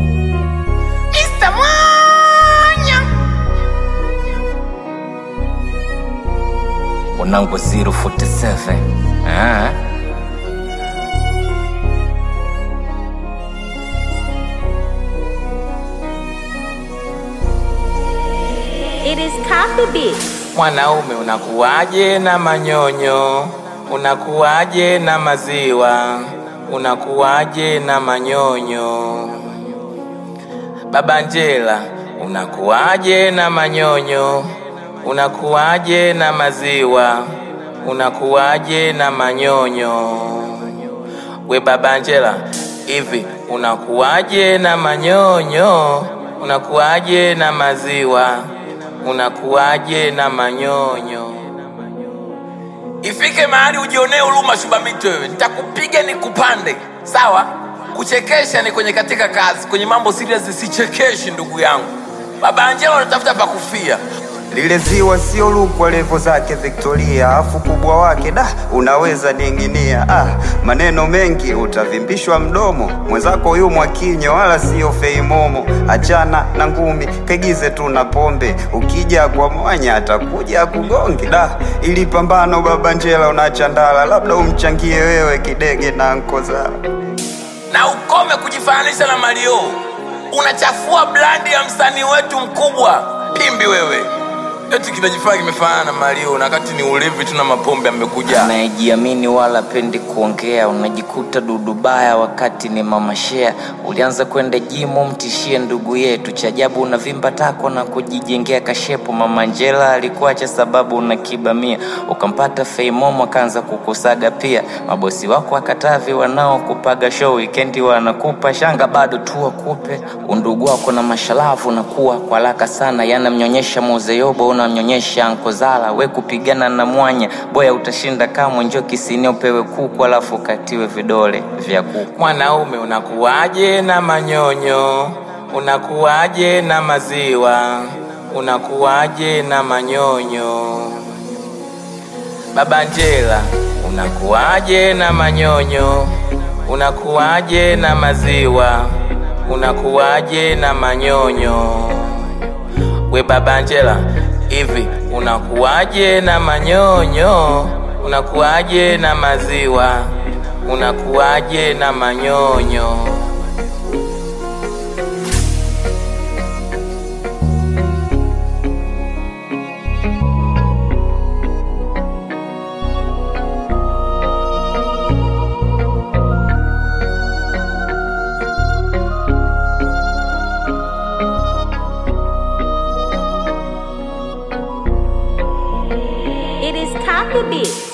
Mr. Mwanya Unangu 047 ah. It is Coffee Beats. Mwanaume unakuwaje na manyonyo? Unakuwaje na maziwa? Unakuwaje na manyonyo? Baba Njela, unakuwaje na manyonyo? Unakuwaje na maziwa? Unakuwaje na manyonyo? We Baba Njela, hivi unakuwaje na manyonyo? Unakuwaje na maziwa? Unakuwaje na manyonyo? Ifike mahali ujionee huruma Shubamito, wewe nitakupiga nikupande, sawa? Kuchekesha ni kwenye katika kazi, kwenye mambo serious sichekeshi, ndugu yangu. Baba Angela unatafuta pa kufia. Lile ziwa sio lukwa levo zake Victoria, afu kubwa wake da unaweza ninginia. Ah, maneno mengi utavimbishwa mdomo, mwenzako yu mwakinyo wala sio feimomo. Achana na ngumi, kaigize tu na pombe, ukija kwa mwanya atakuja kugonge. Da, ili pambano baba Njela unachandala, labda umchangie wewe kidege na nkozala. na ukome kujifananisha na Mario. Unachafua brandi ya msanii wetu mkubwa Pimbi wewe. Eti kinajifanya kimefanana na Mario na wakati ni ulevi tu na mapombe amekuja. Anayejiamini wala pendi kuongea, unajikuta dudu baya wakati ni mama shea. Ulianza kwenda jimu, mtishie ndugu yetu. Cha ajabu unavimba tako na kujijengea kashepo. Mama Njela alikuacha sababu unakibamia, ukampata Feimomo akaanza kukusaga pia. Mabosi wako akatavi wanaokupaga show wikendi wanakupa shanga, bado tu wakupe undugu wako na mashalavu unakuwa kwa haraka sana, yanamnyonyesha mozeyobo unamnyonyesha ankozala. We kupigana na mwanya boya utashinda kamwe, njo kisini upewe kuku alafu ukatiwe vidole vya kuku. Mwanaume unakuwaje na manyonyo? Unakuwaje na maziwa? Unakuwaje na manyonyo? Baba Njela, unakuwaje na manyonyo? Unakuwaje na maziwa? Unakuwaje na manyonyo? We Baba Njela, hivi unakuwaje na manyonyo? Unakuwaje na maziwa? Unakuwaje na manyonyo? It is Coffee Beats.